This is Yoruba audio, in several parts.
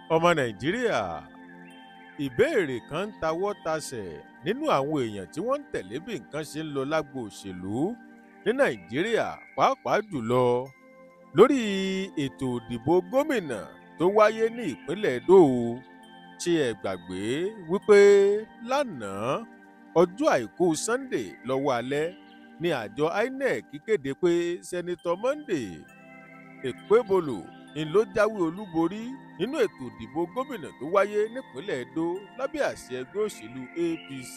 ọmọ nàìjíríà ìbéèrè kan ń tawọ́ tasẹ̀ nínú àwọn èèyàn tí wọ́n ń tẹ̀lé bí nǹkan ṣe ń lọ lágbo òṣèlú ní nàìjíríà pàápàá jùlọ lórí ètò ìdìbò gómìnà tó wáyé ní ìpínlẹ̀ Edo ṣé ẹ gbàgbé wípé lánàá ọjọ́ àìkú Sunday lọ́wọ́ alẹ́ ni àjọ INEC kéde pé sẹ́nitọ́ Monday Ekpebolo ń ló jáwé olúborí nínú ètò ìdìbò gómìnà tó wáyé nípínlẹ̀ Edo lábẹ́ àṣẹ ẹgbẹ́ òṣèlú APC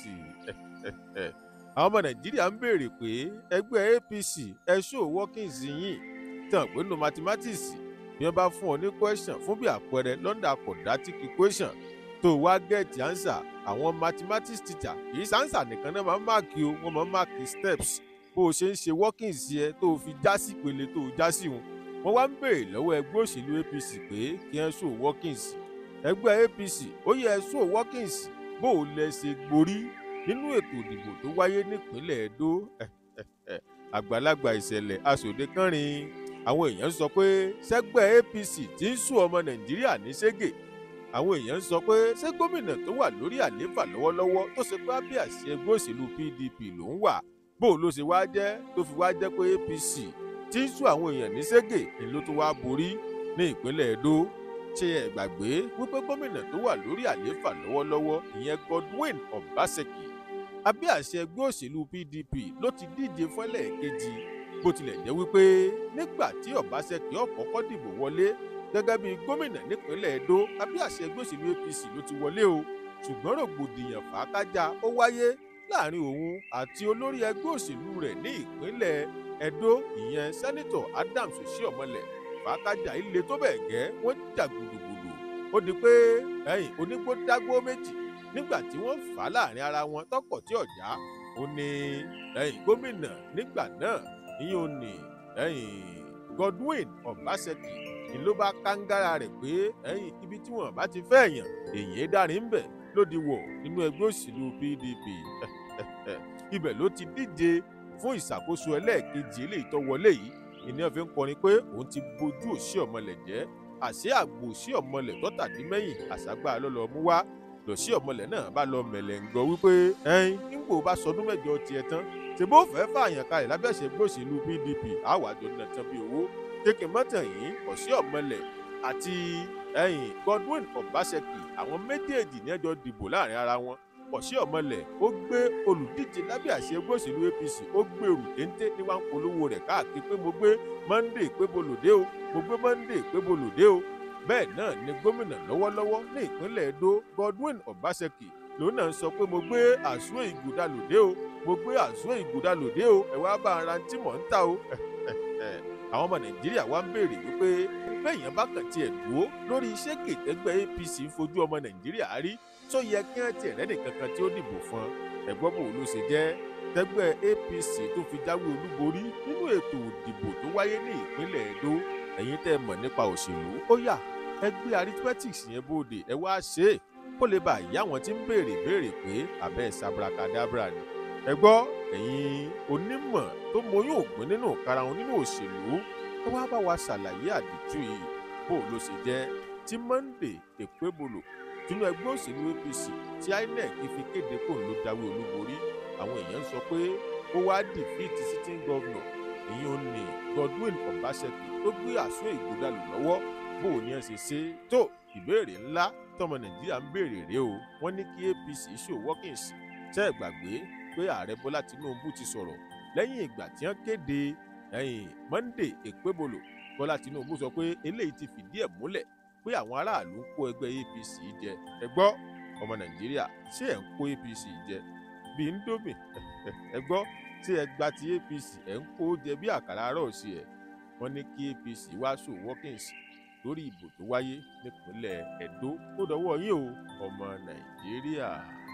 àwọn ọmọ nàìjíríà ń béèrè pé ẹgbẹ́ APC ẹ ṣó workings yìí tàn pé no mathematics bí wọ́n bá fún ọ ní question fún bí àpẹẹrẹ London quadratic equation tó wá gẹ̀ẹ́tì answer àwọn mathematics teacher kì í sáǹsà nìkan náà máa ń máàkì o wọ́n máa ń máàkì steps bó o ṣe ń ṣe workings yẹ tó o fi já sí ìpele tó o já sí wọn wọ́n wá ń béèrè lọ́wọ́ ẹgbẹ́ òṣèlú APC pé kí wọ́n ṣó workings ẹgbẹ́ APC ó yẹ ṣó workings bó o lẹ ṣe gborí nínú ètò ìdìbò tó wáyé nípínlẹ̀ Edo àgbàlagbà ìṣẹ̀lẹ̀ aṣòdekánrin àwọn èèyàn sọ pé sẹ́gbẹ́ APC ti ń sún ọmọ Nàìjíríà ní ségè àwọn èèyàn sọ pé ṣé gómìnà tó wà lórí àlééfà lọ́wọ́lọ́wọ́ tó ṣe pé ábí àṣẹ ẹgbẹ́ òṣèlú PDP ló ń wà bó ló ṣe wá jẹ́ tó fi wá jẹ́ pé APC tí ń sún àwọn èèyàn ní ségè ni ló tún wá borí ní ìpínlẹ̀ Edo ṣé ẹ gbàgbé wípé gómìnà tó wà lórí àlééfà lọ́wọ́lọ́wọ́ ìyẹn Godwin Obaseki abẹ́ àṣẹ ẹgbẹ́ òṣèlú PDP ló ti díje fọ́lẹ̀ kejì bó tilẹ̀ jẹ́ wípé nígbà tí Obaseki ọ̀kọ́kọ́ dìbò wọlé gẹ́gẹ́ bí gómìnà nípínlẹ̀ Edo abẹ́ àṣẹ ẹgbẹ́ òṣèlú APC ló ti wọlé o ṣùgbọ́n rògbòdìyàn fàákájà ó wáyé láàrin òun àti olórí ẹgbẹ́ òṣèlú rẹ̀ ní ìpínlẹ̀ Edo ìyẹn sẹ́nitọ̀ Adams Oshiomhole fàákájà ilé tó bẹ̀ gẹ́ wọ́n jà gbùdùgbùdù ó di pé ẹ̀yìn onígbó dágbó méjì nígbà tí wọ́n fà á láàrin ara wọn tọkọ̀ tí ọ̀já ó ní ẹ̀yìn gómìnà nígbà náà ìyẹn ò ní ẹ̀yìn Godwin Obaseki ni ló bá kángára rẹ̀ pé ẹ̀yìn ibi tí wọ́n bá ti fẹ́ èèyàn èyí dárin ń bẹ̀ ló di wọ̀ nínú ẹgbẹ́ òṣèlú PDP ibẹ̀ ló ti díje fún ìṣàkóso ẹlẹ́ẹ̀kejì eléyìí tó wọlé yìí ìníyàn fi ń kọrin pé òun ti bojú Oshiomhole jẹ́ àṣé àgbò Oshiomhole tọ́tàdínmẹ́yìn àṣàgbà lọ́lọ́ mú wá Oshiomhole náà bá lọ mẹ̀lẹ́ǹgọ́ wípé ẹ̀yin nígbò bá sọdún mẹ́jọ tiẹ̀ tán ṣèbó fẹ́ fààyàn kalẹ̀ lábẹ́ àṣẹ ẹgbẹ́ òṣèlú PDP àwàjọ náà tán bí owó kéèké mọ́tàn yìí Oshiomhole àti ẹ̀yìn Godwin Obaseki àwọn méjèèjì ní ẹjọ́ dìbò láàrin ara wọn Oshiomhole ó gbé olùdíje lábẹ́ àṣẹ ẹgbẹ́ òṣèlú APC ó gbèrú téńté ní wàá ń polówó rẹ̀ káàkiri pé mo gbé Monday pé bolòdé o mo gbé Monday pé bolòdé o bẹ́ẹ̀ náà ni gómìnà lọ́wọ́lọ́wọ́ ní ìpínlẹ̀ Edo Godwin Obaseki lòun náà sọ pé mo gbé àsúwò ìgùdà lòdé o mo gbé àsúwò ìgùdà lòdé o ẹ wá bá ara tí mò ń ta o àwọn ọmọ Nàìjíríà wá ń béèrè wípé bẹ́ẹ̀yàn bá kàn tiẹ̀ dúró lórí iṣẹ́ kètẹ́gbẹ́ APC ń fojú ọmọ Nàìjíríà rí tó yẹ kí wọ́n tiẹ̀ rẹ́nì kankan tí ó dìbò fún ẹ̀gbọ́n bò ló ṣe jẹ́ tẹ́gbẹ́ APC tó fi jáwé olúborí nínú ètò ìdìbò tó wáyé ní ìpínlẹ̀ Edo ẹ̀yin tẹ́ mọ̀ nípa òṣèlú ó yá ẹ gbé arithmetics yẹn bóde ẹ wá ṣe é kó lè bá ìyá wọn tí ń béèrè béèrè pé abẹ́ sabrakadabra ni ẹ gbọ́ ẹ̀yin onímọ̀ tó mọyún ògbìn nínú karahun nínú òṣèlú ẹ wá bá wa ṣàlàyé àdìtú yìí bó ló ṣe jẹ́ tí Monday Ekpebolo tínú ẹgbẹ́ òṣèlú APC tí INEC fi kéde kó ló jáwé olúborí àwọn èèyàn sọ pé ó wá dìfíìtì sitting governor ìyẹn ní Godwin Obaseki tó gbé àsó ìgbòdàlù lọ́wọ́ bó o ní ẹ ṣe ṣe tó ìbéèrè ńlá tọmọ Nàìjíríà ń béèrè rèé o wọ́n ní kí APC ṣó workings tẹ́ ẹ gbàgbé pé ààrẹ Bọ́lá Tinubu ti sọ̀rọ̀ lẹ́yìn ìgbà tí wọ́n kéde ẹ̀yìn Monday Ekpebolo Bọ́lá Tinubu sọ pé eléyìí ti fìdí ẹ̀ múlẹ̀ pé àwọn aráàlú ń kó ẹgbẹ́ APC jẹ ẹ gbọ́ ọmọ Nàìjíríà ṣé ẹ̀ ń kó APC jẹ bí Indomie ẹ gbọ́ tí ẹ gba ti APC ẹ ń kó jẹ bí àkàrà àárọ̀ sí ẹ wọ́n ní kí APC wá ṣó workings lórí ìbò tó wáyé nípínlẹ̀ Edo ó dọwọ́ yín o ọmọ Nàìjíríà.